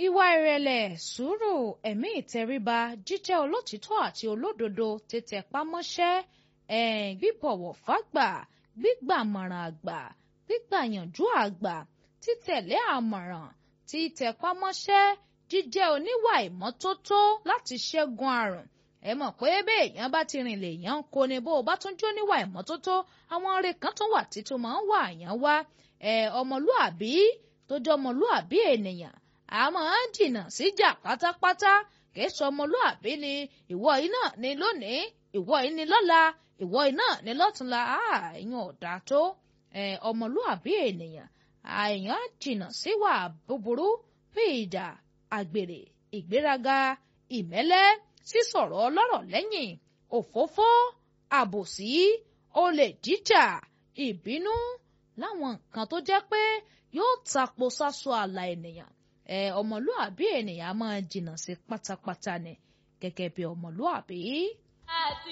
ìwà ìrẹ̀lẹ̀ sùúrù ẹ̀mí ìtẹríba jíjẹ́ olótìítọ́ àti olódodo tètè pamọ́ṣẹ́ gbíbọ̀wọ̀ fágbà gbígbàmọ̀ràn àgbà gbígbàyànjú àgbà títẹ̀lé àmọ̀ràn títẹpámọ́ṣẹ́ jíjẹ́ oníwà ìmọ́tótó láti ṣẹ́gun àrùn ẹ mọ̀ pé béèyàn bá ti rìn lèèyàn ń kó ni bó o bá tún jó níwà ìmọ́tótó àwọn ọ̀rẹ́ kan tún wà títún máa ń wà àyàn wá ọmọlúàbí tó jẹ́ ọmọlúàbí ènìyàn àmọ́ jìnnà síjà pátápátá kìí sọ ọmọlúàbí ni ìwọ yìí náà ni lónìí ìwọ yìí ni lọ́la ìwọ yìí náà ni lọ́túnla ẹ̀yin ọ̀dà tó ọmọlúàbí ènìyàn àìyàn jìnnà síwà búburú bí ìjà àgbèrè ìgbéraga ìmẹ́lẹ́ sísọ̀rọ̀ ọlọ́rọ̀ lẹ́yìn òfófó àbòsí olè jíjà ìbínú láwọn nǹkan tó jẹ́ pé yóò tapo sáso àlà ènìyàn ẹ ọmọlúàbí ènìyàn máa jìnnà sí pátápátá ni gẹ́gẹ́ bí ọmọlúàbí.